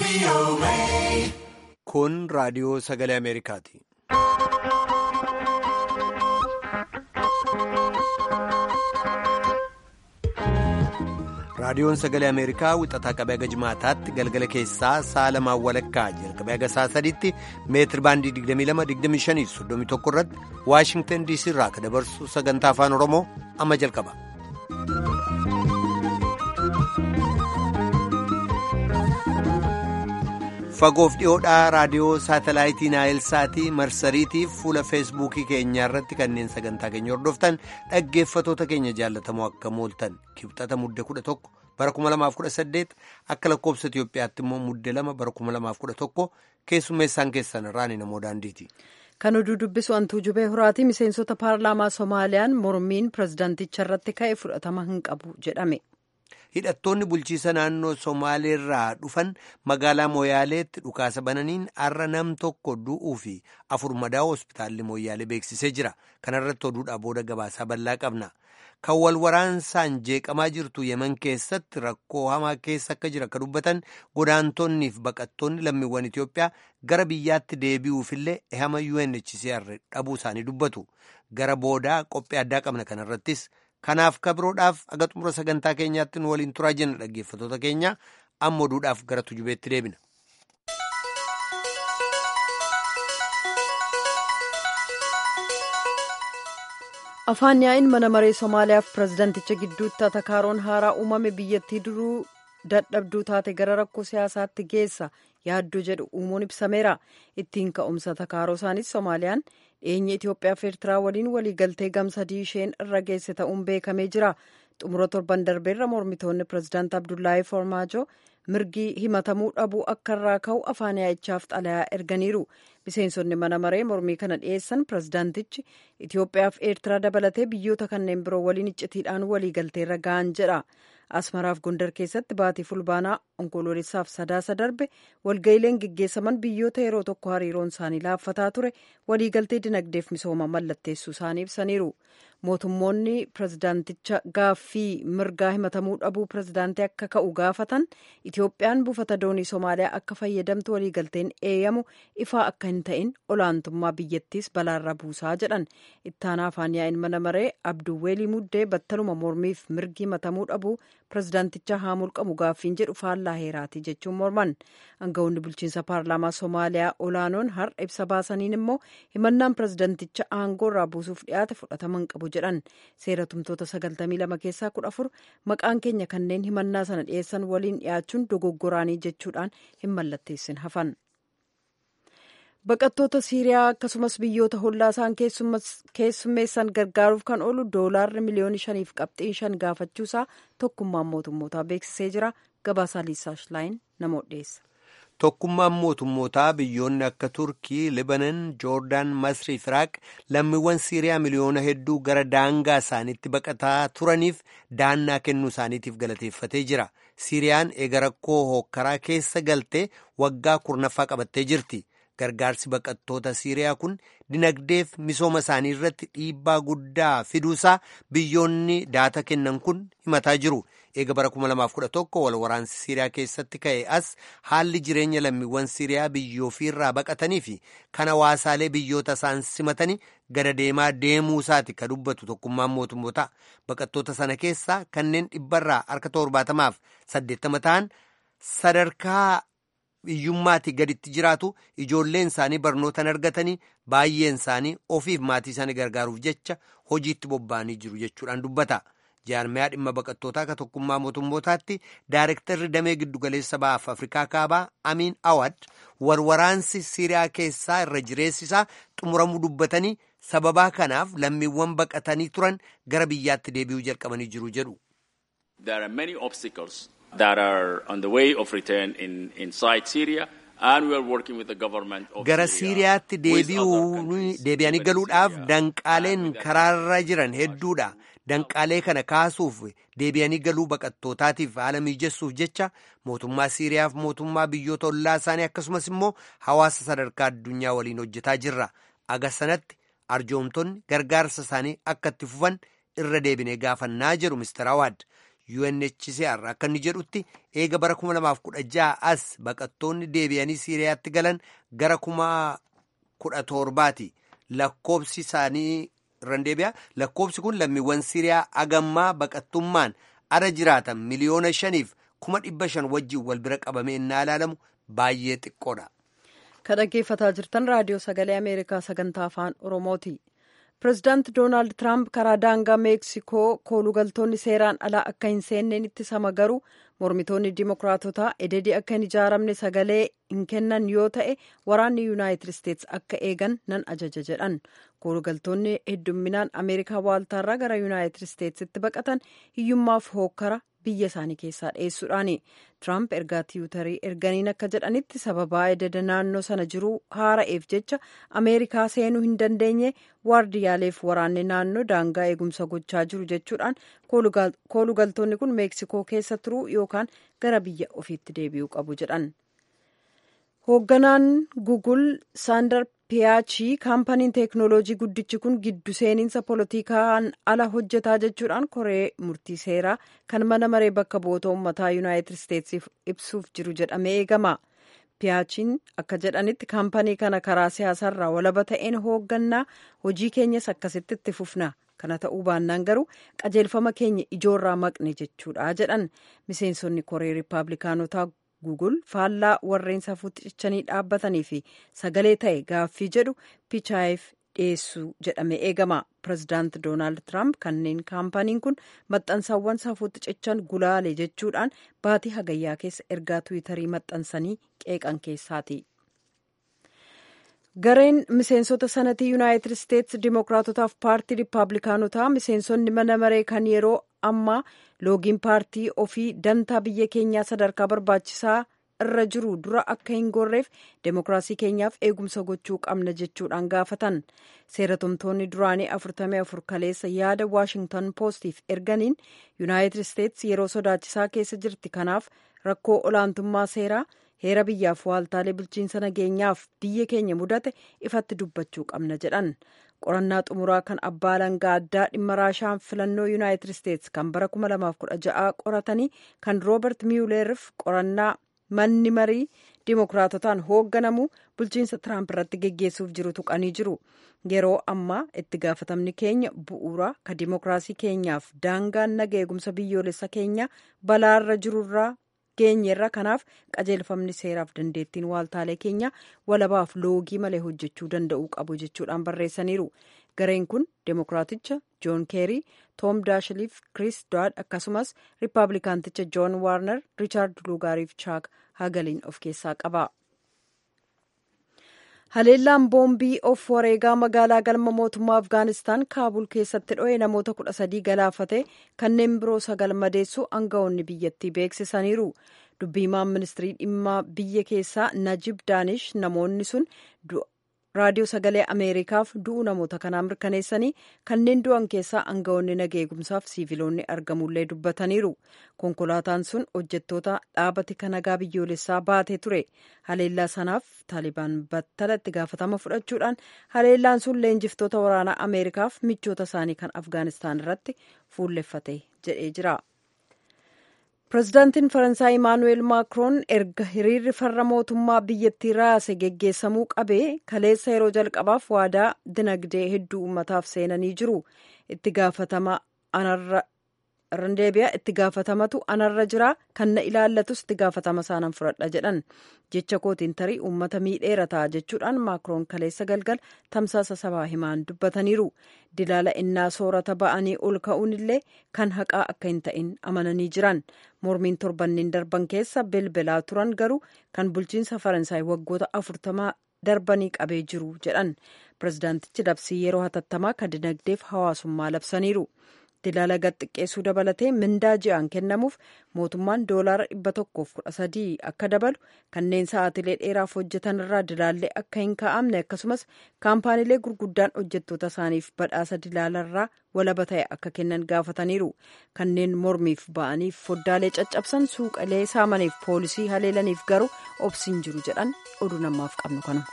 Kun raadiyoo sagalee Ameerikaati. Raadiyoon sagalee Ameerikaa wixataa qabee haga jimaataatti galgala keessaa sa'a lamaan walakkaa jalqabee haga sa'a sadiitti meetir baandii 22-25-31 irratti Waashingtan DC irraa kan dabarsu sagantaa afaan Oromoo amma jalqaba. Fagoof dhiyoodhaa raadiyoo saatalaayitii Naayilsaatii marsariitiif fuula feesbuukii keenyaa irratti kanneen sagantaa keenya hordoftan dhaggeeffatoota keenya jaallatamoo akka mooltan kibxata mudde 11 bara 2018 akka lakkoobsa Itoophiyaatti immoo mudde 2 bara 2011 keessummeessaan keessan irraan namoo daandiiti. Kan oduu dubbisu antuu jubee horaatii miseensota paarlaamaa Somaaliyaan mormiin pirezidaanticha irratti ka'e fudhatama hin qabu jedhame. hidhattoonni bulchiisa naannoo somaaleerraa dhufan magaalaa mooyaaleetti dhukaasa bananiin har'a nam tokko du'uu fi afur madaa'u hospitaalli mooyaalee beeksisee jira kanarratti oduudhaa booda gabaasaa bal'aa qabna kan wal waraansaan jeeqamaa jirtu yeman keessatti rakkoo hamaa keessa akka jira akka dubbatan godaantonnii fi baqattoonni lammiiwwan itiyoophiyaa gara biyyaatti deebi'uufillee ehama UNHCR dhabuu isaanii dubbatu gara boodaa qophii addaa qabna kanarrattis. Kanaaf kabiroodhaaf aga xumura sagantaa keenyaatti nu waliin turaa jenna dhaggeeffatoota keenya amma oduudhaaf gara tujubeetti deebina. Afaan yaa'iin mana maree Somaaliyaaf pirezidaanticha gidduutti atakaaroon haaraa uumame biyyattii duruu dadhabduu taate gara rakkoo siyaasaatti geessa yaaddoo jedhu uumuun ibsameera. Ittiin ka'umsa atakaaroo isaanis Somaaliyaan dhiyeenya Itoophiyaa fi Eertiraa waliin waliigaltee gamsadii isheen irra geesse ta'uun beekamee jira. Xumura torban darbeerra mormitoonni pirezidaant Abdullaahi Formaajoo mirgi himatamuu dhabuu akka irraa ka'u afaan yaa'ichaaf xalayaa erganiiru. Miseensonni mana maree mormii kana dhiyeessan pirezidaantichi Itoophiyaa fi Eertiraa dabalatee biyyoota kanneen biroo waliin iccitiidhaan waliigalteerra ga'an jedha. Asmaraaf Gondar keessatti baatii fulbaanaa onkoloolessaaf sadaasa darbe walga'iileen geggeessaman biyyoota yeroo tokko hariiroon isaanii laaffataa ture waliigaltee dinagdeef misooma mallatteessuu isaanii ibsaniiru. Mootummoonni pirezidaanticha gaaffii mirgaa himatamuu dhabuu pirezidaantii akka ka'u gaafatan Itoophiyaan buufata doonii Somaaliyaa akka fayyadamtu waliigalteen eeyyamu ifaa akka hin ta'in olaantummaa biyyattiis balaarra buusaa jedhan. Ittaanaa afaan yaa'iin mana maree Abduwweelii Muddee battaluma mormiif mirgi himatamuu dhabuu pirezidaanticha haa mulqamu gaaffiin jedhu faallaa heeraati jechuun morman. Aangawoonni bulchiinsa paarlaamaa Somaaliyaa olaanoon har'a ibsa baasaniin immoo himannaan pirezidaanticha aangoo irraa buusuuf dhiyaate fudhatama hin qabu jedhan. Seera tumtoota 92 keessaa 14 maqaan keenya kanneen himannaa sana dhiyeessan waliin dhiyaachuun dogoggoraanii jechuudhaan hin mallatteessin hafan. Baqattoota Siiriyaa akkasumas biyyoota hollaa isaan keessummeessan gargaaruuf kan oolu doolaarri miliyoona shaniif qabxiin shan gaafachuusaa tokkummaan mootummootaa beeksisee jira. Gabaasaa Liisaash Laayin nama dhiyeessa. Tokkummaan mootummootaa biyyoonni akka Turkii, Libanon, Joordaan, Masrii fi Iraaq lammiiwwan Siiriyaa miliyoona hedduu gara daangaa isaaniitti baqataa turaniif daannaa kennuu isaaniitiif galateeffatee jira. Siiriyaan eega rakkoo hookkaraa keessa galtee waggaa kurnaffaa qabattee jirti. Gargaarsi baqattoota Siiriyaa kun dinagdeef misooma isaanii irratti dhiibbaa guddaa fiduusaa biyyoonni daata kennan kun himataa jiru. Eega bara 2011 wal waraansi Siiriyaa keessatti ka'e as haalli jireenya lammiiwwan Siiriyaa biyyoo irraa baqatanii fi kan hawaasaalee biyyoota isaan simatanii gada deemaa deemuu isaati ka dubbatu tokkummaan mootummoota. Baqattoota sana keessaa kanneen dhibbarraa harka torbaatamaaf saddeettama ta'an sadarkaa hiyyummaatti gaditti jiraatu ijoolleen isaanii barnootan argatanii baay'een isaanii ofiif maatii isaanii gargaaruuf jecha hojiitti bobba'anii jiru jechuudhaan dubbata. jaarmiyaa dhimma baqattootaa akka tokkummaa mootummootaatti daarektarri damee giddugaleessa ba'aaf afrikaa kaabaa amiin awad warwaraansi siiriyaa keessaa irra jireessisaa xumuramuu dubbatanii sababaa kanaaf lammiiwwan baqatanii turan gara biyyaatti deebi'uu jalqabanii jiru jedhu. There are many obstacles that are on the way of return in, inside Syria. And we are working with the government of gara Syria siiriyaatti with other countries, deebi'anii including galuudhaaf Syria, danqaaleen and with the karaarra jiran hedduudha danqaalee kana kaasuuf deebi'anii galuu baqattootaatiif haala mijessuuf jecha mootummaa siiriyaaf mootummaa biyyoota ollaa isaanii akkasumas immoo hawaasa sadarkaa addunyaa waliin hojjetaa jirra aga sanatti arjoomtonni gargaarsa isaanii akka itti fufan irra deebinee gaafannaa jedhu Mr. Awaad UNHCR akka inni jedhutti eega bara 2016 as baqattoonni deebi'anii Siiriyaatti galan gara kuma kudha torbaati. Lakkoobsi isaanii irraan deebi'a. Lakkoobsi kun lammiiwwan Siiriyaa agammaa baqattummaan ara jiraatan miliyoona shaniif kuma dhibba shan wajjin wal bira qabamee innaa ilaalamu baay'ee xiqqoodha. Kan dhaggeeffataa jirtan raadiyoo sagalee Ameerikaa sagantaa afaan Oromooti. Pireezidaanti Doonaald Tiraamp karaa daangaa Meeksikoo koolugaltoonni seeraan alaa akka hin seenneen ittisama garuu mormitoonni Dimookiraatotaa ededii akka hin ijaaramne sagalee hin kennan yoo ta'e waraanni Yuunaayitid Isteets akka eegan nan ajaja jedhan. Koolugaltoonni heddumminaan Ameerikaa waaltaarraa gara Yuunaayitid Isteetsitti baqatan hiyyummaaf hookkara biyya isaanii keessaa dhiyeessuudhaani. Tiraamp ergaa tiwutarii erganiin akka jedhanitti sababaa ededa naannoo sana jiru haara'eef jecha Ameerikaa seenuu hin dandeenye waardiyaaleef waraanni naannoo daangaa eegumsa gochaa jiru jechuudhaan koolugaltoonni kun meeksikoo keessa turuu yookaan gara biyya ofiitti deebi'uu qabu jedhan. Hoogganaan Gugul Saandar Piyaachii kaampaniin teeknooloojii guddichi kun giddu seeninsa poolitikaan ala hojjetaa jechuudhaan koree murtii seeraa kan mana maree bakka bu'oota uummataa yuunaayitid isteetsiif ibsuuf jiru jedhamee eegama. Piyaachiin akka jedhanitti kaampanii kana karaa siyaasaarraa walaba ta'een hooggannaa hojii keenyas akkasitti itti fufna. Kana ta'uu baannaan garuu qajeelfama keenya ijoorraa maqne jechuudha jedhan miseensonni koree riippaabilikaanotaa Gugul faallaa warreen safuutti cichanii dhaabbatanii fi sagalee ta'e gaaffii jedhu pichaayeef dhiyeessuu jedhame eegama. Pireezidaanti Doonaald Tiraamp kanneen kaampaniin kun maxxansaawwan safuutti cichan gulaale jechuudhaan baatii hagayyaa keessa ergaa tiwiitarii maxxansanii qeeqan keessaati. Gareen miseensota sanatii Yuunaayitid Isteets Dimookiraatotaaf paartii Riippaabilikaanotaa miseensonni mana maree kan yeroo ammaa loogiin paartii ofii dantaa biyya keenyaa sadarkaa barbaachisaa irra jiru dura akka hin gorreef demookiraasii keenyaaf eegumsa gochuu qabna jechuudhaan gaafatan seeratumtoonni duraanii 44 kaleessa yaada waashingtan poostiif erganiin yuunaayitid isteets yeroo sodaachisaa keessa jirti kanaaf rakkoo olaantummaa seeraa heera biyyaaf waaltaalee bulchiinsa nageenyaaf biyya keenya mudate ifatti dubbachuu qabna jedhan qorannaa xumuraa kan abbaa alangaa addaa dhimma raashaan filannoo yuunaayitid isteets kan bara 2016 qoratanii kan roobert miyuleeriif qorannaa manni marii dimookiraatotaan hoogganamu bulchiinsa tiraamp irratti geggeessuuf jiru tuqanii jiru yeroo ammaa itti gaafatamni keenya bu'uura ka dimookiraasii keenyaaf daangaan naga eegumsa biyyoolessa keenya balaarra jirurraa geenyeerra kanaaf qajeelfamni seeraaf dandeettiin waaltaalee keenya walabaaf loogii malee hojjechuu danda'uu qabu jechuudhaan barreessaniiru gareen kun demookiraaticha joon keerii toom daashiliif kris doad akkasumas riippaabilikaanticha joon waarner riichaard luugaariif chaak hagaliin of keessaa qaba. haleellaan boombii of wareegaa magaalaa galma mootummaa afgaanistaan kaabul keessatti dho'e namoota kudha sadii galaafate kanneen biroo sagal madeessu aangawoonni biyyattii beeksisaniiru dubbiimaan ministirii dhimma biyya keessaa najib daanish namoonni sun raadiyoo sagalee ameerikaaf du'u namoota kanaa mirkaneessanii kanneen du'an keessaa aangawoonni naga eegumsaaf siiviloonni argamullee dubbataniiru konkolaataan sun hojjettoota dhaabati kanagaa biyyoolessaa baatee ture haleellaa sanaaf taalibaan battala itti gaafatama fudhachuudhaan haleellaan sun leenjiftoota waraanaa ameerikaaf michoota isaanii kan afgaanistaan irratti fuulleffate jedhee jira. pireezidaantiin faransaay imaanuweel maakroon erga hiriirri farra mootummaa biyyattii raase geggeessamuu qabee kaleessa yeroo jalqabaaf waadaa dinagdee hedduu uummataaf seenanii jiru itti gaafatama anarra randeebiyaa itti gaafatamatu anarra jira kan na ilaallatus itti gaafatama isaanan fudhadha jedhan jecha kootiin tarii uummata miidheera ta'a jechuudhaan maakroon kaleessa galgal tamsaasa sabaa himaan dubbataniiru dilaala innaa soorata ba'anii ol ka'uun illee kan haqaa akka hin ta'in amananii jiran mormiin torbanneen darban keessa bilbilaa turan garuu kan bulchiinsa faransaay waggoota afurtamaa darbanii qabee jiru jedhan pireezidaantichi labsii yeroo hatattamaa kan dinagdeef hawaasummaa labsaniiru. dilaala gad xiqqeessuu dabalatee mindaa ji'aan kennamuuf mootummaan doolaara dhibba tokkoof kudha sadii akka dabalu kanneen sa'aatilee dheeraaf hojjetan irraa dilaallee akka hin kaa'amne akkasumas kaampaaniilee gurguddaan hojjettoota isaaniif badhaasa dilaalarraa walaba ta'e akka kennan gaafataniiru kanneen mormiif ba'aniif foddaalee caccabsan suuqalee saamaniif poolisii haleelaniif garuu obsiin jiru jedhan oduu namaaf qabnu kanuma.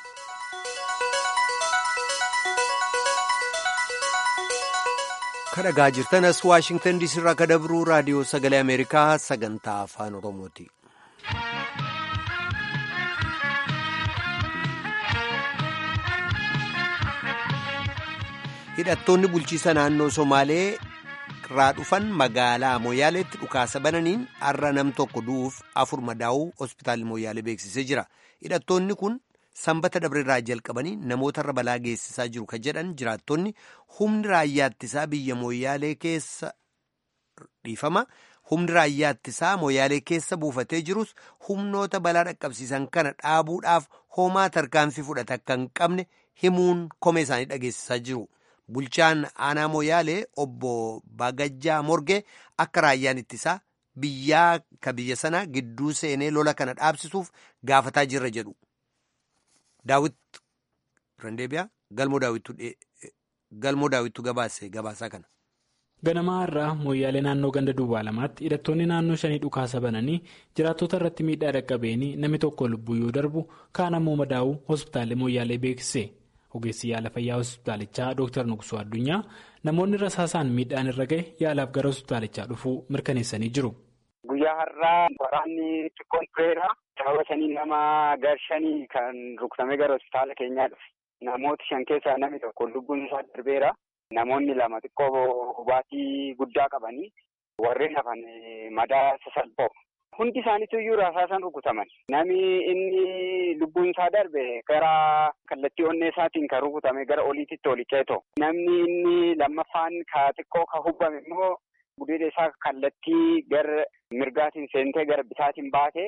kadhagaa jirtan as waashingtan diisii irraa akka dabruu raadiyoo sagalee ameerikaa sagantaa afaan oromooti. hidhattoonni bulchiisa naannoo somaalee irraa dhufan magaalaa mooyaaleetti dhukaasa bananiin har'a nam tokko du'uuf afur madaa'uu hospitaalli mooyaalee beeksisee jira hidhattoonni kun sanbata dabreerraa jalqabanii namootarra balaa geessisaa jiru ka jedhan jiraattonni humni raayyaattisaa biyya mooyaalee keessa dhiifama humni raayyaattisaa mooyaalee keessa buufatee jirus humnoota balaa dhaqqabsiisan kana dhaabuudhaaf homaa tarkaanfii fudhata akka hin qabne himuun komee isaanii dhageessisaa jiru. Bulchaan aanaa mooyaalee obbo Bagajjaa Morgee akka raayyaan ittisaa biyyaa ka biyya sana gidduu seenee lola kana dhaabsisuuf gaafataa jirra jedhu. Daawit Randeebiyaa galmoo daawwittu gabaase gabaasaa kana. Ganamaa irraa mooyyaalee naannoo ganda duwwaa lamaatti hidhattoonni naannoo shanii dhukaasa bananii jiraattota irratti miidhaa dhaqqabeenii namni tokko lubbuu yoo darbu kaan ammoo madaa'uu hospitaalli mooyyaalee beeksise. Ogeessi yaala fayyaa hospitaalichaa Dr. Nuqsuu Addunyaa namoonni rasaasaan miidhaan irra gahe yaalaaf gara hospitaalichaa dhufuu mirkaneessanii jiru. Guyyaa har'aa waraanni xiqqoon tureera. Sababa shanii nama gar shanii kan rukutamee gara hospitaala keenyaa dhufe. Namoota shan keessaa namni tokko lubbuun isaa darbeera. Namoonni lama xiqqoo hubaatii guddaa qabanii warreen hafan madaa sasalphoo. Hundi isaaniitu iyyuu rasaasaan rukutaman. Namni inni lubbuun isaa darbe gara kallattii onnee isaatiin kan rukutame gara oliititti oli ceetoo. Namni inni lammaffaan ka xiqqoo ka hubame immoo gudeeda isaa kallattii gara mirgaatiin seentee gara bitaatiin baate.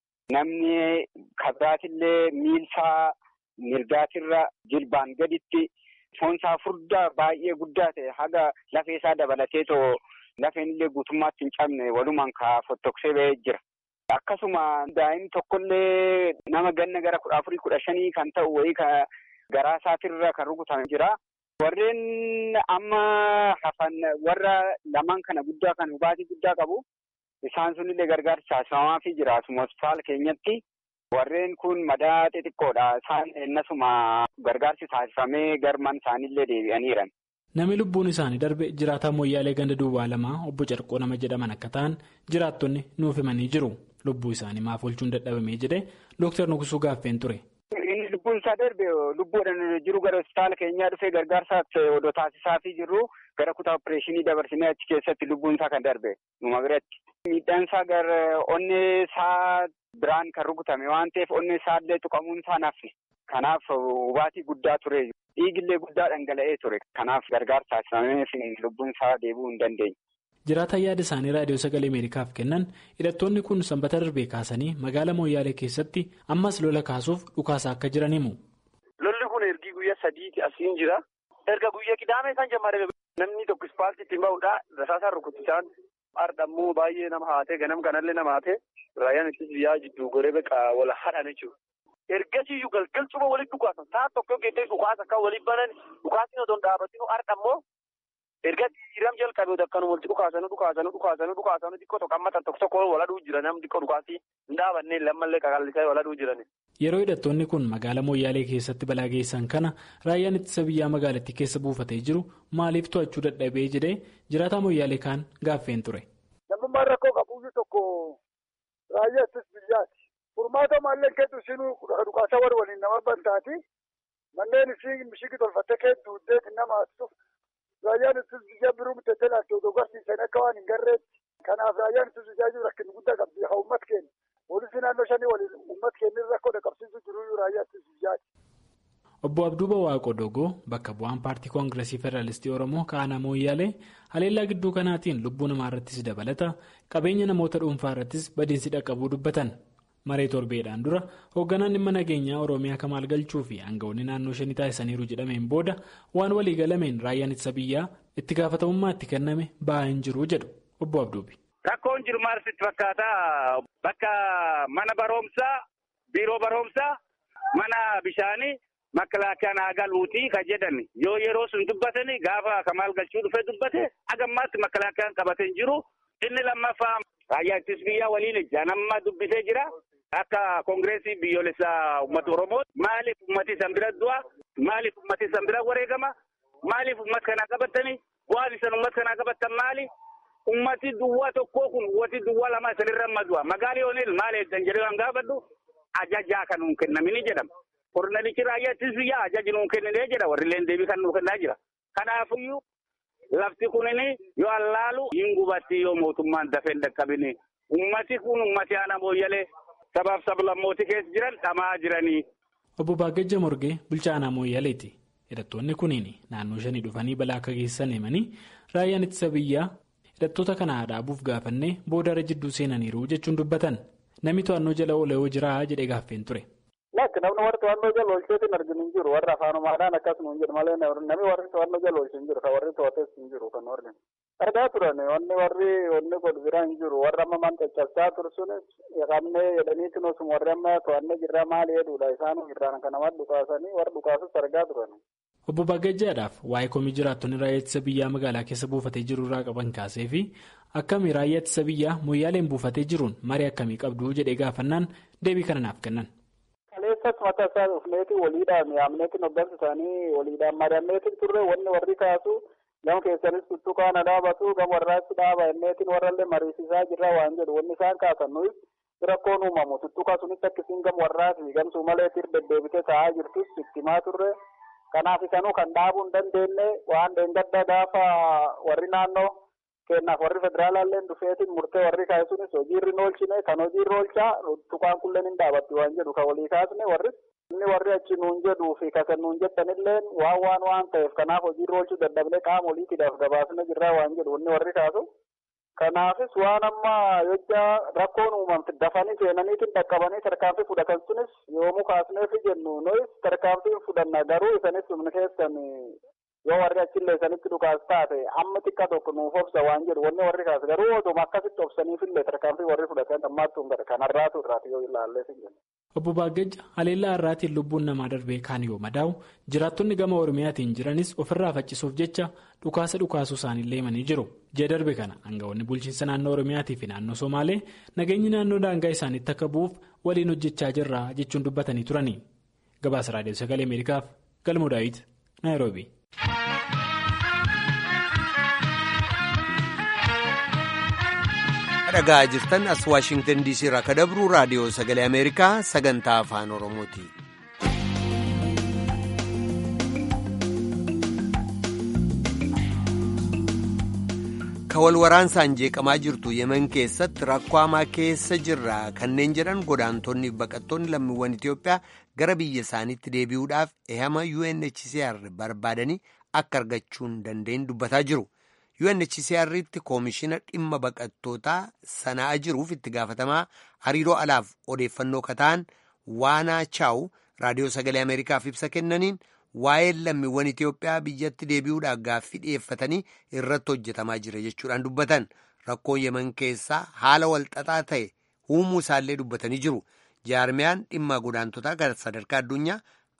Namni ka biraatillee miilsaa mirgaatirra jilbaan gaditti foonsaa furdaa baay'ee guddaa ta'e haga lafee isaa dabalateetoo. Lafeen illee guutummaatti hin cabne walumaan ka fottoksee ba'ee jira. Akkasuma daa'imni tokkollee nama ganna gara kudha afurii kudha shanii kan ta'u wayii ka garaa isaatirra kan rukutame jira. Warreen amma hafan warra lamaan kana guddaa kan hubaatii guddaa qabu. Isaan sunillee gargaarsa taasifamaafii jira asuma hospitaala keenyatti. Warreen kun madaa xixiqqoodha. Isaan ennasuma gargaarsi taasifamee garman isaanillee deebi'aniiran. Namni lubbuun isaanii darbe jiraataa mooyyaalee ganda duwwaa lamaa obbo Carqoo nama jedhaman akka ta'an jiraattonni nuuf himanii jiru. Lubbuu isaanii maaf oolchuun dadhabamee jedhee Dooktar Nuqsuu gaaffeen ture. Inni lubbuun isaa darbe lubbuudhaan jiru gara hospitaala keenyaa dhufee gargaarsaaf odoo taasisaafii jirru gara kutaa opereeshinii dabarsinee achi keessatti lubbuun isaa kan darbe numa biratti. Miidhaan isaa gara onnee isaa biraan kan rukutame waan ta'eef onnee isaallee tuqamuun isaa nafne. Kanaaf hubaatii guddaa ture. Dhiigillee guddaa dhangala'ee ture. Kanaaf gargaarsa taasifamee lubbuun isaa deebi'uu hin dandeenye. Jiraataan yaada isaanii raadiyoo sagalee Ameerikaaf kennan hidhattoonni kun sanbata darbee kaasanii magaalaa Mooyyaalee keessatti ammas lola kaasuuf dhukaasaa akka jiran himu. Lolli kun ergi guyyaa sadiiti asiin jira. Erga guyyaa qidaamee kan jammadame namni tokko ispaaltiitti bahuudha. Rasaasaan rukutisaan ardhammoo baay'ee nama haatee ganam kanallee nama haatee raayyaan ittis biyyaa jidduu goree beekaa wal hadhan jechuudha. Ergasiyyuu galgalchuma walitti dhukaasan ta'a tokko geessee dhukaasa akka waliin banan dhukaasni otoo hin dhaabatinu ardhammoo erga jiram jalqabee akkanuma walitti dhukaasanu dhukaasanu dhukaasanu dhukaasanu xiqqoo tokko ammatan tokko tokko waladhuu jira namni xiqqoo dhukaasii hin dhaabannee lammallee qaqallisaa waladhuu jiran. Yeroo hidhattoonni kun magaalaa Mooyyaalee keessatti balaa geessan kana raayyaan ittisa biyyaa magaalattii keessa buufatee jiru maaliif to'achuu dadhabee jedhee jiraataa Mooyyaalee kaan gaaffeen ture. Namummaan rakkoo qabuyyuu tokko raayyaa ittisa biyyaati. Furmaata maalleen keetu isinuu dhukaasa warri waliin nama bantaati. Manneen ishii mishigi tolfattee keetu uddeeti nama haasisuuf raayyaan ittisa biyyaa biroo miteettee laatti odoo garsiisan akka waan hin garreetti. Kanaaf raayyaan ittisa biyyaa jiru rakkin guddaa qabdi haa uummat keenya. Poolisii naannoo shanii waliin uummat keenya rakkoo dhaqqabsiisu jiruyyuu raayyaa ittisa biyyaati. Obbo Abduuba Waaqoo Dogoo bakka bu'aan paartii koongiresii Federaalistii Oromoo Kaanaa Mooyyaalee haleellaa gidduu kanaatiin lubbuu namaa irrattis dabalata qabeenya namoota dhuunfaa irrattis badiinsi dhaqqabuu dubbatan. Maree torbeedhaan dura hoogganaan dhimma nageenyaa Oromiyaa Kamaal Galchuu fi aangawoonni naannoo shanii taasisaniiru jedhameen booda waan walii galameen raayyaan ittisa biyyaa itti gaafatamummaa itti kenname ba'aa hin jiru jedhu obbo Abduubi. Rakkoon jiru maal sitti fakkaata? Bakka mana barumsaa, biiroo barumsaa, mana bishaanii, makalaakaan haa galuutii kan jedhan yoo yeroo sun dubbatani gaafa Kamaal Galchuu dhufee dubbate hagammaatti makalaakaan qabatee hin jiru. Inni lammaffaa raayyaa ittisa biyyaa waliin ijaan amma dubbisee jira. Akka koongireesii biyyoolessaa uummata Oromoo maaliif uummati san bira du'a? Maaliif uummati san bira wareegama? Maaliif uummata kana qabatanii? waan isan uummata kanaa qabattan maali? Ummati duwwaa tokkoo kun ummati duwwaa lama isanirra madu'a. Magaalii Oonil maal eeggan jedhee waan gaafadhu ajajaa kan nuun kennamini jedhama. Kornalichi raayyaattis biyya ajaji nuun kenninee jedha warri illee deebii kan nuun kennaa jira. Kanaafiyyuu lafti kunini yoo allaalu hin gubatti yoo mootummaan dafee hin dhaqqabini. Ummati kun ummati aanaa mooyyalee sabaaf sablammooti keessa jiran dhamaa jiranii. Obbo Baagajja Morgee bulchaa aanaa mooyyaleeti. Hidhattoonni kunniin naannoo shanii dhufanii balaa akka geessan himanii raayyaan ittisa biyyaa hidhattoota kana dhaabuuf gaafannee boodarra jidduu seenaniiru jechuun dubbatan. Namni to'annoo jala oolee hoo jiraa jedhee gaaffeen ture. Lakki namni warri to'annoo jala oolcheetti hin arginu hin jiru warri afaanumaadhaan akkasuma hin jiru malee namni warri to'annoo jala oolche hin jiru kan warri to'ates hin jiru kan warri. Argaa turan wanni warri wanni godhu bira hin jiru warri amma man caccabsaa turu sunis qabnee jedhaniitiin osuma warri amma to'annee jirra maali jedhudha isaan irraan kan nama dhukaasanii warri dhukaasus argaa turan. Obbo Baagajjaadhaaf waa'ee komii jiraattonni raayyaa ittisa biyyaa magaalaa keessa buufatee jiru irraa qaban kaasee fi akkami raayyaa ittisa biyyaa moyyaaleen buufatee jiruun marii akkamii qabdu jedhee gaafannaan deebii kana naaf kennan. Kaleessas mataa isaa dhufneeti waliidhaan yaamneetiin hoggansa isaanii waliidhaan mari'anneetiin turre wanni warri kaasu gama keessanis tuttuqaana dhaabatu gama warraatti dhaaba inneetiin warrallee mariisisaa jirra waan jedhu wanni isaan kaasan nuyi rakkoon uumamu tuttuqa sunis akkasiin gama warraati gamsuu malee tir deddeebitee taa'aa jirtus itti himaa turre. Kanaaf isanuu kan dhaabuu hin dandeenye waan dheengadda gaafa warri naannoo kennaaf warri federaalaallee dhufeetiin murtee warri kaasunis hojiirri oolchine kan hojiirra oolchaa tuqaan kulleen hin dhaabatti waan jedhu kan walii kaasne warri inni warri achi nuun jedhuu fi kasan nuun jettanillee waan waan waan ta'eef kanaaf hojiirra oolchuu dadhabnee qaama oliitiidhaaf gabaasne jirraa waan jedhu inni warri kaasu. Kanaafis waan amma jecha rakkoon uumamte dafanii seenaniitiin dhaqqabanii tarkaanfii fudhatan sunis yoomuu kaasneefi jennu nuyis tarkaanfii fudhanna garuu isanis humna keessan yoo warri achillee isanitti dhukaas taate amma xiqqa tokko nuuf obsa waan jedhu wanni warri kaas garuu oduma akkasitti obsaniifillee tarkaanfii warri fudhatan ammaattuu hin kan har'aatu irraati yoo ilaallee sin jenna. Obbo Baagajja haleellaa har'aatiin lubbuun namaa darbee kaan yoo madaa'u jiraattonni gama Oromiyaatiin jiranis ofirraa faccisuuf jecha dhukaasa dhukaasuu isaaniillee himanii jiru. Ji'a darbe kana aangawoonni bulchiinsa naannoo Oromiyaatii fi naannoo Somaalee nageenyi naannoo daangaa isaaniitti akka bu'uuf waliin hojjechaa jirra jechuun dubbatanii turani. Gabaasa Raadiyoo Sagalee Ameerikaaf Galmoo Daawit Naayiroobi. dhagaa jirtan as waashingtan diisii irraa akka dabruu raadiyoo sagalee ameerikaa sagantaa afaan oromooti. ka wal waraansaan jeeqamaa jirtu yemen keessatti rakkoo hamaa keessa jirra kanneen jedhan godaantonni baqattoonni lammiiwwan itiyoophiyaa gara biyya isaaniitti deebi'uudhaaf ehama unhcr barbaadanii akka argachuu hin dandeenye dubbataa jiru. UNHCR'tti koomishina dhimma baqattootaa sanaa jiruuf itti gaafatamaa hariiroo alaaf odeeffannoo kataan waanaa chaawu raadiyoo sagalee ameerikaaf ibsa kennaniin waa'ee lammiiwwan Itiyoophiyaa biyyatti deebi'uudhaaf gaaffii dhiyeeffatanii irratti hojjetamaa jira jechuudhaan dubbatan rakkoon yeman keessaa haala walxaxaa ta'e uumuu isaallee dubbatanii jiru jaarmiyaan dhimma godaantotaa gara sadarkaa addunyaa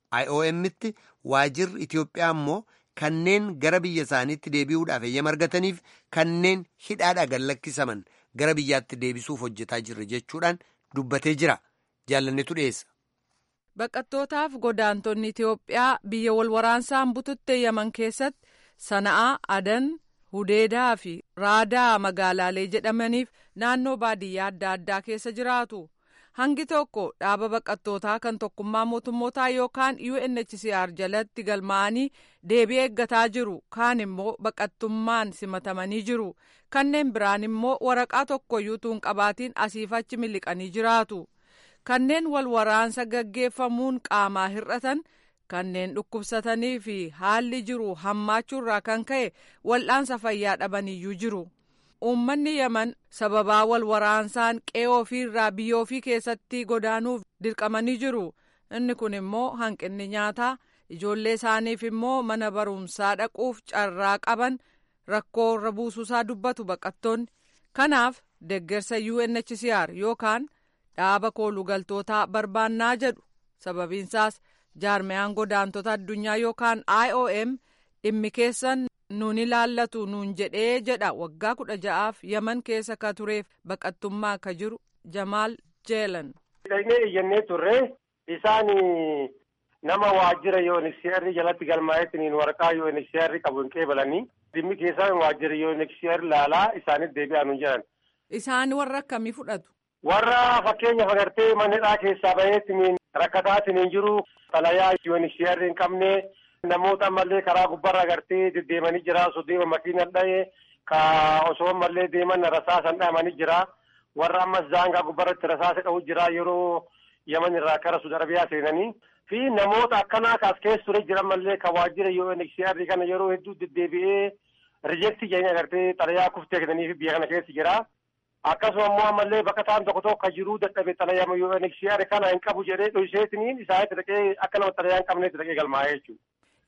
IOM'tti waajirri Itiyoophiyaa immoo. Kanneen gara biyya isaaniitti deebi'uudhaaf eeyyama argataniif kanneen hidhaadhaa gad lakkisaman gara biyyaatti deebisuuf hojjetaa jirra jechuudhaan dubbatee jira. Jaalannetu dhiyeessa. Baqattootaaf godaantonni Itiyoophiyaa biyya wal waraansaan bututte yaman keessatti sana'aa adan hudeedaa fi raadaa magaalaalee jedhamaniif naannoo baadiyyaa adda addaa keessa jiraatu. hangi tokko dhaaba baqattootaa kan tokkummaa mootummootaa yookaan UNHCR jalatti galmaa'anii deebii eeggataa jiru kaan immoo baqattummaan simatamanii jiru kanneen biraan immoo waraqaa tokkoyyuu tuun qabaatiin asiif achi miliqanii jiraatu kanneen wal waraansa gaggeeffamuun qaamaa hir'atan kanneen dhukkubsatanii fi haalli jiru hammaachuurraa kan ka'e wal'aansa fayyaa dhabaniyyuu jiru. uummanni yaman sababaa wal waraansaan qe'ee ofiirraa biyya ofii keessatti godaanuuf dirqamanii jiru inni kun immoo hanqinni nyaataa ijoollee isaaniif immoo mana barumsaa dhaquuf carraa qaban rakkoo irra buusuusaa dubbatu baqattoonni kanaaf deggersa UNHCR yookaan dhaaba koolugaltootaa barbaannaa jedhu sababiinsaas jaarmiyaan godaantota addunyaa yookaan IOM dhimmi keessan. nuun ilaallatu nuun jedhee jedha waggaa kudha ja'aaf yaman keessa ka tureef baqattummaa ka jiru jamaal jeelan. Dhaqnee iyyannee turre isaan nama waajjira UNHCR jalatti galmaa'eetiin waraqaa UNHCR qabu hin qeebalanii dhimmi keessaa waajjira UNHCR laalaa isaanitti deebi'aa nu jiran. Isaan warra akkamii fudhatu? Warra fakkeenyaaf agartee manneedhaa keessaa baheetiin rakkataatiin jiru xalayaa UNHCR hin qabne namoota ammallee karaa gubbaarra agartee deddeemanii jira osoo deema makiina dha'ee ka osoo ammallee deeman rasaasan dha'amanii jira warra ammas daangaa gubbaarratti rasaasa qabu jira yeroo yaman irraa kara Suudi Arabiyaa seenanii fi namoota akkanaa kaas keessa ture jiran mallee ka waajjira UNHCR kana yeroo hedduu deddeebi'ee rijeektii jedhanii agartee xalayaa kuftee kennanii fi biyya kana keessa jira. Akkasuma immoo ammallee bakka ta'an tokko tokko jiruu dadhabe xalayaa UNHCR kana hin qabu jedhee dhohiseetiniin isaanitti dhaqee akka nama xalayaa hin qabneetti dhaqee galmaa'ee jechuudha.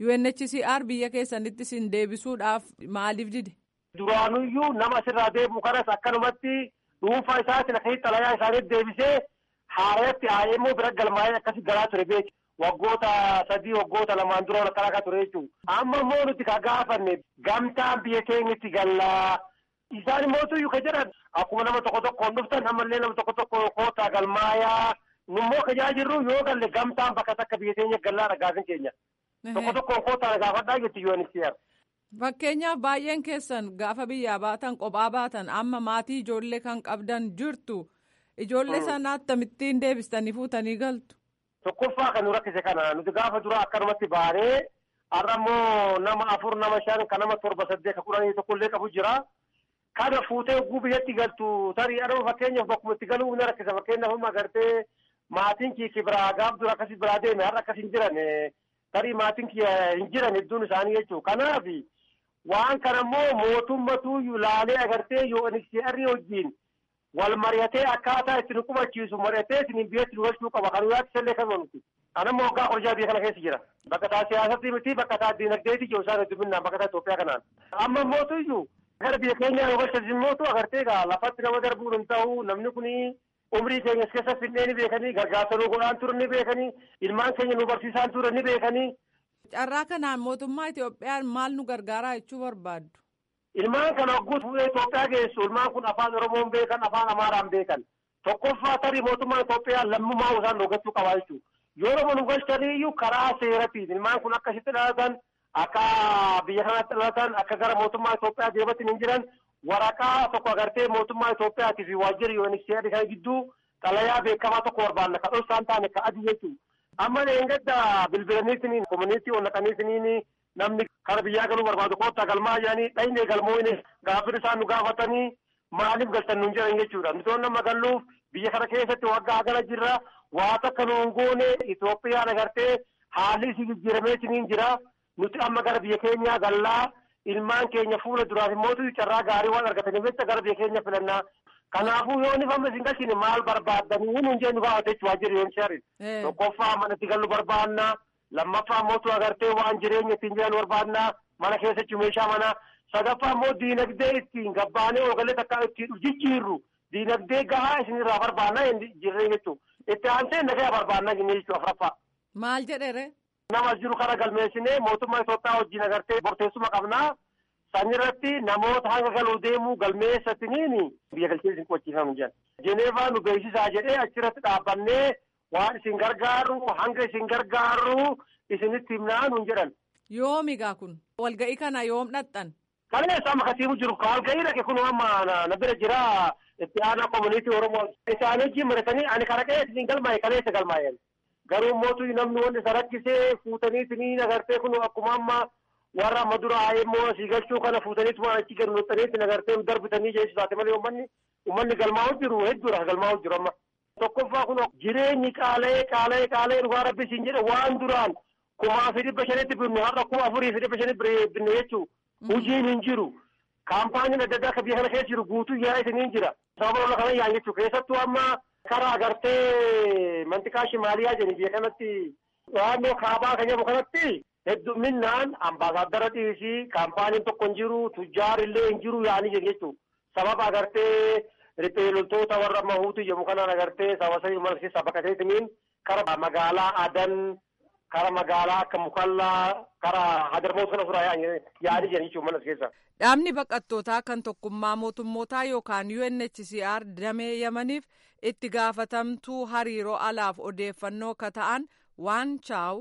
UNHCR biyya keessanitti sin deebisuudhaaf maaliif dide? Duraanuyyuu nama asirraa deebi'u kanas akkanumatti dhuunfaa isaatiin akkasitti xalayaa isaaniitti deebisee haaratti IMO bira galmaa'ee akkasi galaa ture beeku. Waggoota sadii waggoota lamaan dura akkana akka ture jechuudha. Amma immoo nuti ka gaafanne gamtaan biyya keenyatti gallaa. Isaan mootuyyuu ka jedhan akkuma nama tokko tokkoon dhuftan ammallee nama tokko tokko kootaa galmaayaa nummoo ka jirru yoo galle gamtaan bakka takka biyya keenya gallaa dhagaasin keenya. Tokko tokkoon kootaa gaafadhaa jetti UNHCR. Fakkeenyaaf baay'een keessan gaafa biyyaa baatan kophaa baatan amma maatii ijoollee kan qabdan jirtu ijoollee sana akkamittiin deebistanii fuutanii galtu. Tokkoffaa kan nu rakkise kana nuti gaafa dura akkanumatti baanee har'a immoo nama afur nama shan kan nama torba saddeet ka kudhanii tokkollee qabu jira. Kana fuutee oguu biyyatti galtu tarii adama fakkeenyaaf bakkuma itti galuu ni rakkisa fakkeenyaaf amma agartee maatiin kiyya biraa gaaf dura akkasii biraa deeme har'a akkas hin jiran tarii maatiin kiyya hin jiran hedduun isaanii jechuudha. Kanaaf waan kana immoo mootummatu laalee agartee UNHCR wajjin wal mari'atee akkaataa itti nu qubachiisu mari'atee isin biyyatti nu galchuu qaba kan yaatti illee kan nuti. Anammoo waggaa qorjaa biyya kana keessa jira. Bakka taa siyaasatti miti bakka taa diinagdeeti ijoo isaan hedduminaan bakka taa Itoophiyaa kanaan. Amma mootu iyyuu gara biyya keenyaa yoo galchasiin mootu agartee egaa lafatti nama darbuun hin ta'u namni kuni umrii keenyas keessa finnee ni beekanii gargaarsa nu godhaan ture ni beekanii ilmaan keenya nu barsiisaan ture ni beekanii. Carraa kanaan mootummaa Itoophiyaan maal nu gargaaraa jechuu barbaaddu? Ilmaan kana hogguu fuudhee Itoophiyaa geessu ilmaan kun afaan Oromoon beekan afaan Amaaraan beekan tokkoffaa tarii mootummaan Itoophiyaa lammummaa isaan dhugachuu qabaa jechuudha. Yoo Oromoo nu galchanii iyyuu karaa seeratiin ilmaan kun akkasitti dhalatan akka biyya kanatti dhalatan akka gara mootummaa Itoophiyaa deebatiin hin jiran waraqaa tokko agartee mootummaa Itoophiyaatii fi waajjirri UNHCR kan gidduu xalayaa beekamaa tokko barbaanna kan dhosaan taane kan adii jechuudha. Amma eeggadda bilbilaniitiin komuniitii onnaqaniitiin namni kara biyyaa galuu barbaadu koottaa galmaa jedhanii dhayinee galmooyne gaaffiin isaan nu gaafatanii maaliif galtan nuun jedhan jechuudha. Nuti nama galluuf biyya kana keessatti waggaa gala jirra waa takka nuun goone Itoophiyaan agartee haalli isii jijjiirameetiin jira. Nuti amma gara biyya keenyaa gallaa ilmaan keenya fuula duraaf immoo carraa gaarii waan argataniif jecha gara biyya keenya filannaa. Kanaafuu yoo inni famma isin galchine maal barbaaddanii nuun jee nu gaafate jechuudha waajjirri UNHCR. Tokkoffaa manatti galuu barbaanna. Lammaffaa mootu agartee waan jireenya ittiin jiran barbaanna. Mana keessatti meeshaa mana. Sadaffaa immoo diinagdee ittiin gabbaanee ogalee takka ittiin jijjiirru. Diinagdee gahaa isinirraa barbaanna jirree jechuudha. Itti aansee nagaa barbaanna jennee jechuudha afuraffaa. Maal jedheere? Nama jiru kana galmeessinee mootummaa Itoophiyaa wajjin agartee murteessuma qabnaa. Sanirratti namoota hanga galuu deemuu galmeessatiniin biyya galchee isin qochiifamu jedhan. Jeneevaa nu beeksisaa jedhee achirratti dhaabbannee waan isin gargaaru hanga isin gargaaru isinitti himnaa nuun jedhan. Yoomigaa kun walga'ii kana yoom dhaqxan? Kaleessa amma kasiimu jiru walga'ii dhaqe kun amma na bira jira itti aanaa komuniitii Oromoo. Isaan wajjin maratanii ani kana qe'ee isin galmaa'e kaleessa galmaa'e. Garuu mootu namni wanti isa rakkisee fuutanii isiniin agartee kun akkuma amma warra amma dura immoo asii galchuu kana fuutaniituma achi gadi nuuxaniitti agartee darbitanii jechuudha taate malee uummanni uummanni galmaa'u jiru hedduudha galmaa'u jiru amma. Tokkoffaa kun jireenyi qaala'ee qaala'ee qaala'ee dhugaa rabbi siin jedhe waan duraan kumaa fi dhibba shanitti binnu har'a kuma afurii fi dhibba shanitti binnu jechuun hojiin hin jiru. Kaampaaniin adda addaa akka biyya kana keessa jiru guutuu yaa isiniin jira. Sababa lola kana yaan jechuudha keessattuu amma karaa agartee mantiqaa shimaaliyaa jedhani biyya kanatti naannoo kaabaa kan jedhamu kanatti hedduminaan ambaasaaddara dhiisii kaampaaniin tokko hin jiru tujjaarillee hin jiru yaanii jiru jechuudha. Sababa agartee riphee loltoota warra mahuutu jedhamu kanaan agartee sababa mana keessaa baqateetiniin kara magaalaa adan kara magaalaa akka mukallaa kara hadarmoota kana furaa yaanii jiran jechuudha mana keessa. Dhaabni baqattootaa kan tokkummaa mootummootaa yookaan UNHCR damee yamaniif itti gaafatamtuu hariiroo alaaf odeeffannoo ka ta'an waan chaawu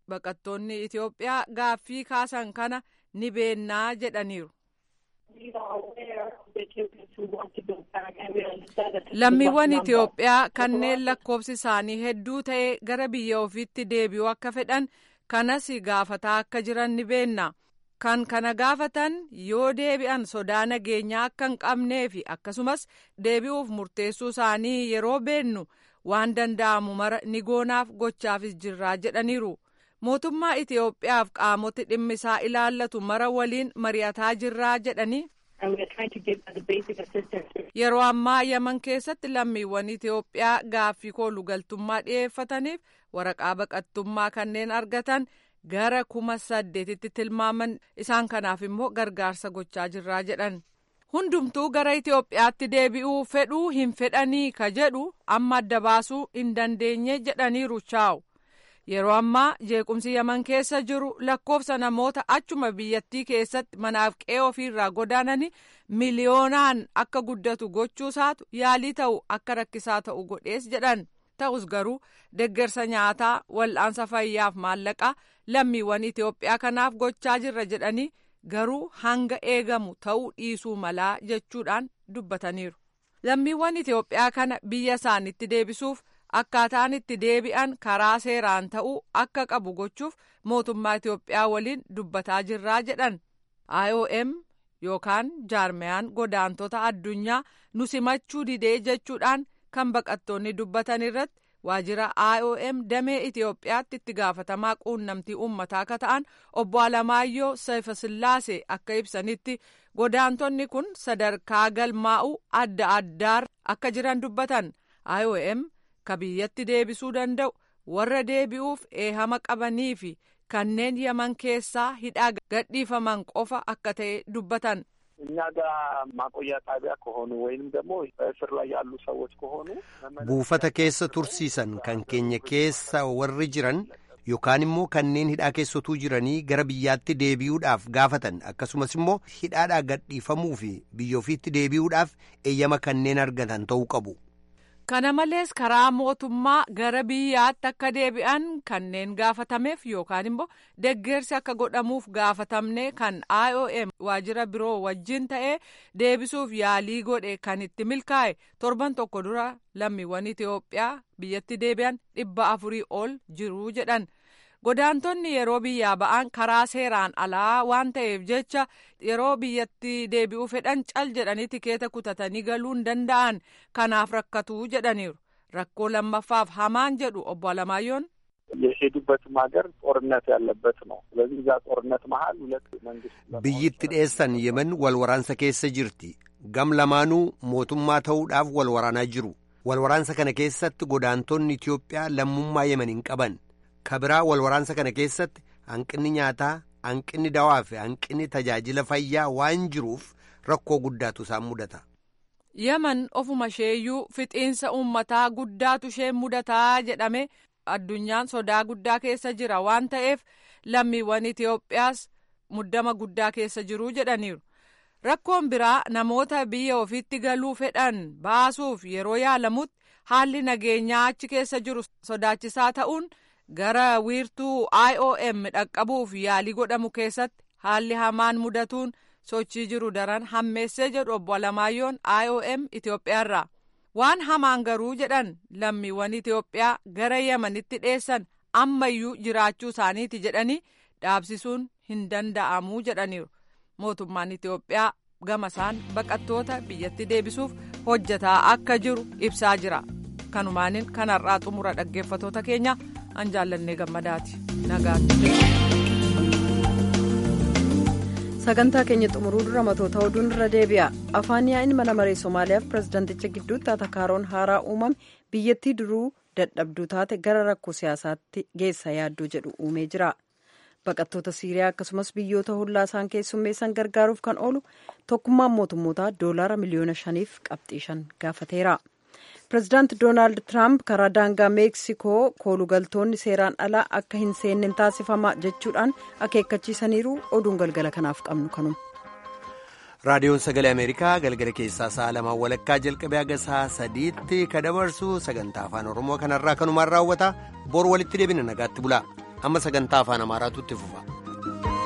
baqattoonni Itoophiyaa gaaffii kaasan kana ni beennaa jedhaniiru. Lammiiwwan Itoophiyaa kanneen lakkoofsi isaanii hedduu ta'e gara biyya ofiitti deebi'uu akka fedhan kanas gaafataa akka jiran ni beenna. Kan kana gaafatan yoo deebi'an sodaa nageenyaa akka hin qabnee fi akkasumas deebi'uuf murteessuu isaanii yeroo beennu waan danda'amu mara ni goonaaf gochaafis jirraa jedhaniiru. Mootummaa Itoophiyaaf qaamoti dhimmi isaa ilaallatu mara waliin mari'ataa jirraa jedhanii. Yeroo ammaa Yaman keessatti lammiiwwan Itoophiyaa gaaffii koolugaltummaa dhiyeeffataniif waraqaa baqattummaa kanneen argatan gara kuma saddeetitti tilmaaman isaan kanaaf immoo gargaarsa gochaa jirraa jedhan. Hundumtuu gara Itoophiyaatti deebi'uu fedhuu hin fedhanii ka jedhu amma adda baasuu hin dandeenye jedhaniiru chaawu. Yeroo ammaa jeequmsi Yaman keessa jiru lakkoofsa namoota achuma biyyattii keessatti manaaf qe'ee ofiirraa godaananii miliyoonaan akka guddatu gochuusaatu yaalii ta'u akka rakkisaa ta'u godhees jedhan. Ta'us garuu deggersa nyaataa wal'aansa fayyaaf maallaqaa lammiiwwan Itoophiyaa kanaaf gochaa jirra jedhanii garuu hanga eegamu ta'uu dhiisuu malaa jechuudhaan dubbataniiru. Lammiiwwan Itoophiyaa kana biyya isaanitti deebisuuf. akkaataan itti deebi'an karaa seeraan ta'uu akka qabu gochuuf mootummaa Itoophiyaa waliin dubbataa jirraa jedhan IOM yookaan jaarmiyaan godaantota addunyaa nu simachuu didee jechuudhaan kan baqattoonni dubbatan irratti waajjira IOM damee Itoophiyaatti itti gaafatamaa quunnamtii uummataa akka ta'an obbo Alamaayyoo Seefasillaasee akka ibsanitti godaantonni kun sadarkaa galmaa'uu adda addaa akka jiran dubbatan IOM. ka biyyatti deebisuu danda'u warra deebi'uuf eehama qabanii fi kanneen yaman keessaa hidhaa gadhiifaman qofa akka ta'e dubbatan. እኛ ጋር ማቆያ ጣቢያ ከሆኑ ወይንም ደግሞ በእስር ላይ ያሉ ሰዎች ከሆኑ buufata keessa tursiisan kan keenya keessa warri jiran yookaan immoo kanneen hidhaa keessatuu jiranii gara biyyaatti deebi'uudhaaf gaafatan akkasumas immoo hidhaadhaa gadhiifamuu fi biyya ofiitti deebi'uudhaaf eeyyama kanneen argatan ta'uu qabu. Kana malees karaa mootummaa gara biyyaatti akka deebi'an kanneen gaafatameef yookaan immoo deggersi akka godhamuuf gaafatamne kan IOM waajjira biroo wajjin ta'ee deebisuuf yaalii godhe kan itti milkaa'e torban tokko dura lammiiwwan Itoophiyaa biyyatti deebi'an dhibba afurii ol jiru jedhan. Godaantonni yeroo biyyaa ba'an karaa seeraan alaa waan ta'eef jecha yeroo biyyatti deebi'uu fedhan cal jedhanii tikeeta kutatanii galuu hin danda'an kanaaf rakkatuu jedhaniiru. Rakkoo lammaffaaf hamaan jedhu obbo Alamaayyoon. የሄዱበትም ሀገር ጦርነት ያለበት ነው። ስለዚህ እዛ ጦርነት መሀል ሁለት መንግስት biyyatti dheessan yemen walwaraansa keessa jirti gam lamaanuu mootummaa ta'uudhaaf walwaraanaa jiru walwaraansa kana keessatti godaantonni Itoophiyaa lammummaa yemen hin qaban kabiraa walwaraansa kana keessatti hanqinni nyaataa hanqinni dawaa fi hanqinni tajaajila fayyaa waan jiruuf rakkoo guddaatu isaan mudata. Yaman ofuma isheeyyuu fixiinsa uummataa guddaatu ishee mudataa jedhame addunyaan sodaa guddaa keessa jira waan ta'eef lammiiwwan Itoophiyaas muddama guddaa keessa jiru jedhaniiru. Rakkoon biraa namoota biyya ofiitti galuu fedhan baasuuf yeroo yaalamutti haalli nageenyaa achi keessa jiru sodaachisaa ta'uun gara wiirtuu IOM dhaqqabuuf yaalii godhamu keessatti haalli hamaan mudatuun sochii jiru daran hammeessee jedhu obbo Alamaayyoon IOM Itoophiyaarraa. Waan hamaan garuu jedhan lammiiwwan Itoophiyaa gara Yamanitti dheessan ammayyuu jiraachuu isaaniiti jedhanii dhaabsisuun hin danda'amuu jedhaniiru. Mootummaan Itoophiyaa gama isaan baqattoota biyyatti deebisuuf hojjetaa akka jiru ibsaa jira. Kanumaanin kanarraa xumura dhaggeeffatoota keenya an jaallannee gammadaati. Nagaatti. sagantaa keenya xumuruu dura matoota oduun irra deebi'a afaan yaa'iin mana maree somaaliyaaf pirezidaanticha gidduutti atakaaroon haaraa uumame biyyattii duruu dadhabduu taate gara rakkoo siyaasaatti geessa yaaddoo jedhu uumee jira baqattoota siiriyaa akkasumas biyyoota hollaa isaan keessummeessan gargaaruuf kan oolu tokkummaan mootummootaa doolaara miliyoona shaniif qabxii shan gaafateera pirezidaanti doonaald tiraamp karaa daangaa meeksikoo koolugaltoonni seeraan alaa akka hin seenne taasifama jechuudhaan akeekkachiisaniiru oduun galgala kanaaf qabnu kanuma. raadiyoon sagalee ameerikaa galgala keessaa sa'a lamaan walakkaa jalqabee haga sa'a sadiitti ka dabarsu sagantaa afaan oromoo kanarraa kanumaan raawwata bor walitti deebina nagaatti bulaa amma sagantaa afaan amaaraatu itti fufa.